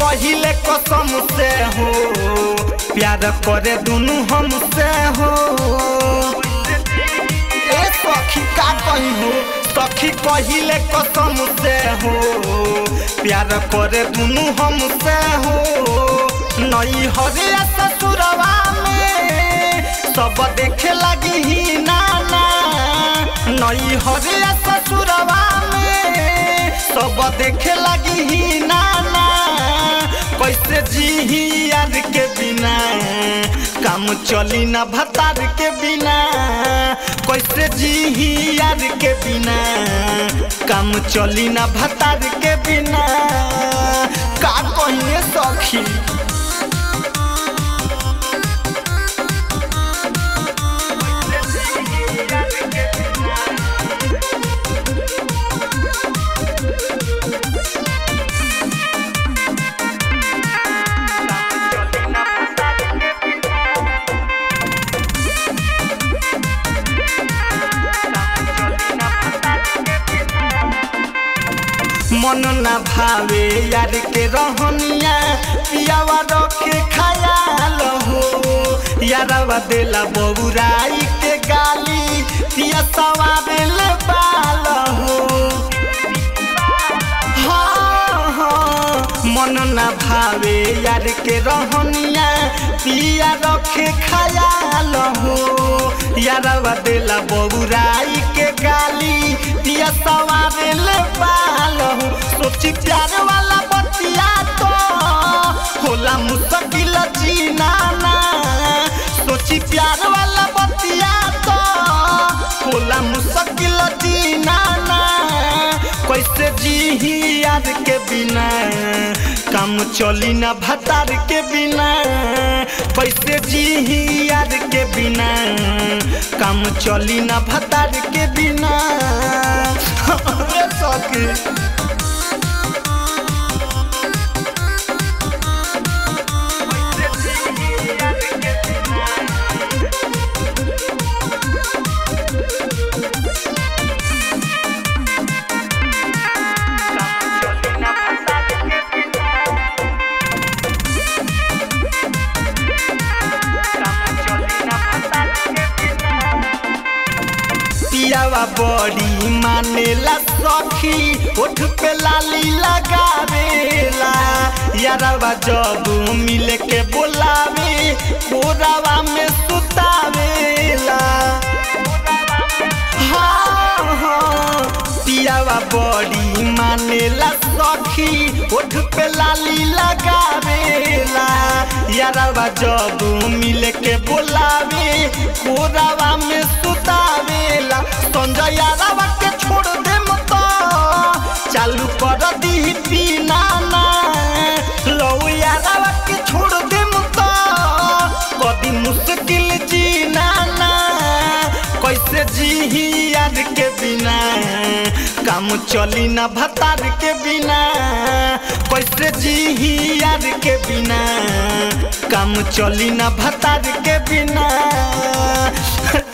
कहिले कसम से हो प्यार करे दुनू हमसे हो ए सखी का कही हो सखी कहिले कसम से हो प्यार करे दुनू हमसे हो नई हरे ससुरवा में सब देखे लगी ही नाना नई हरे ससुरवा में सब देखे लगी ही नाना कैसे जी यार के बिना काम चली ना भतार के बिना कैसे जी यार के बिना काम चली ना भतार के बिना का कहिए सखी मन ना भावे यार के रहनिया पियावा रखे खयाल हो यारवा देला बबुराई के गाली पिया सवारे ले बाल हो हाँ, हाँ, मन ना भावे यार के रहनिया पिया रखे खयाल हो यारवा देला बबुराई के गाली पिया सवारे ले बाल हो सोची प्यार वाला बतिया तो होला मुश्किल जीना ना सोची प्यार वाला बतिया तो होला मुश्किल जीना ना कैसे जी यार के बिना काम चली ना भतार के बिना कैसे जी यार के बिना काम चली ना भतार के बिना सके पियावा बड़ी मानेला सखी ओठ पे लाली लगावेला यारवा जब मिल के बोलावे कोरावा में सुतावेला हाँ, हाँ, पियावा बड़ी मानेला सखी ओठ पे लाली लगावेला यारवा जब मिल के बोलावे कोरावा में सुतावेला संजय यारवा के छोड़ दे मत चालू कर दी पीना ना लो यारवा के छोड़ दे मत कदी मुश्किल जीना ना कैसे जी यार के बिना काम चली ना भतार के बिना कैसे जी यार के बिना काम चली ना भतार के बिना